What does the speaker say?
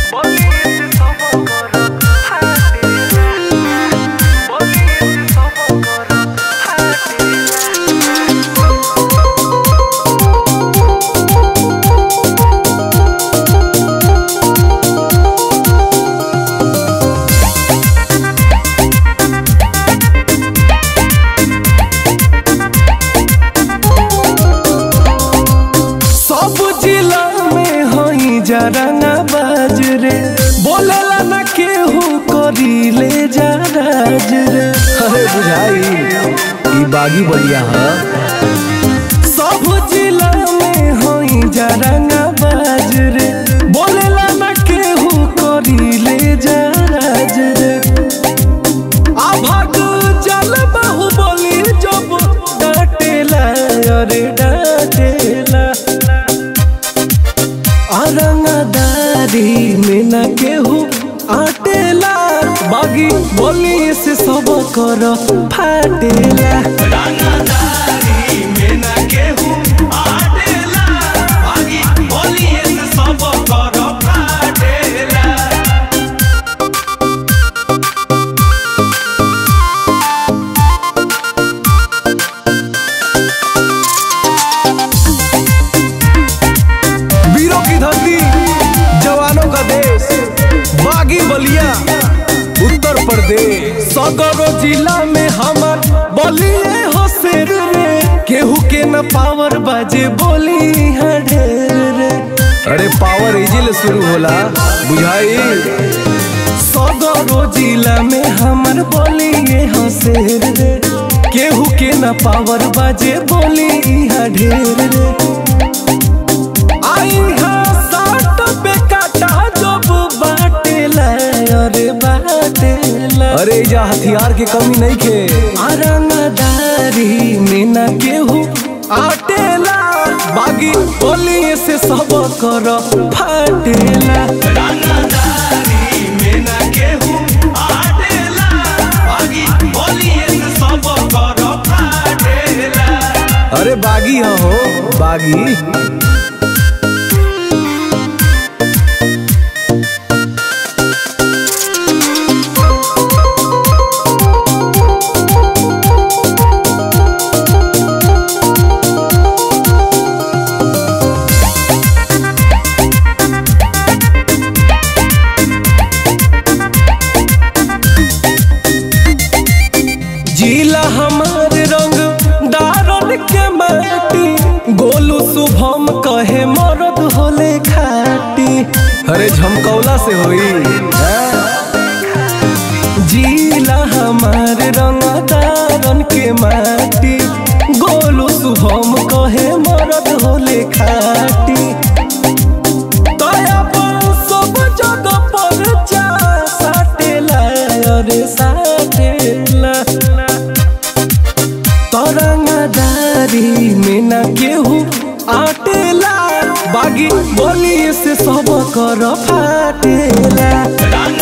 सब जिला में हई जरना बाज रे बोलेला न केहू करी ले जा राज रे अरे बुझाई ई बागी बलिया ह सब जिला में हई जरना बाज रे बोलेला न केहू करी ले जा राज रे आ भाग चल बहु बोली जब डाटेला अरे डाटेला अरंगदारी में न केहू आटेला बागी बोली से सब कर फाटेला वीरों की धरती जवानों का देश बागी बलिया उत्तर प्रदेश सगरो जिला में हमर बलिए हो शेर रे केहू के न पावर बाजे बोली है ढेर रे अरे पावर इजिल शुरू होला बुझाई सगरो जिला में हमर बलिए हो शेर रे केहू के न पावर बाजे बोली है ढेर रे आई हा साट पे काटा जब बाटेला अरे बाटेला अरे एजा हथियार के कमी नहीं खे अरंगदारी में न केहू आटेला बागी बोली से सब कर फाटेला अरे बागी ह हो बागी जिला हमार रंग दारन के माटी गोलू शुभम कहे मरद होले खाटी अरे झमकौला से होई जिला हमार रंग दारन के माटी गोलू शुभम कहे मरद होले खाटी दया पर सब जगह पर जा साटेला अरे साटेला तरंगदारी में न केहू आटेला बागी बोली से सब कर फाटेला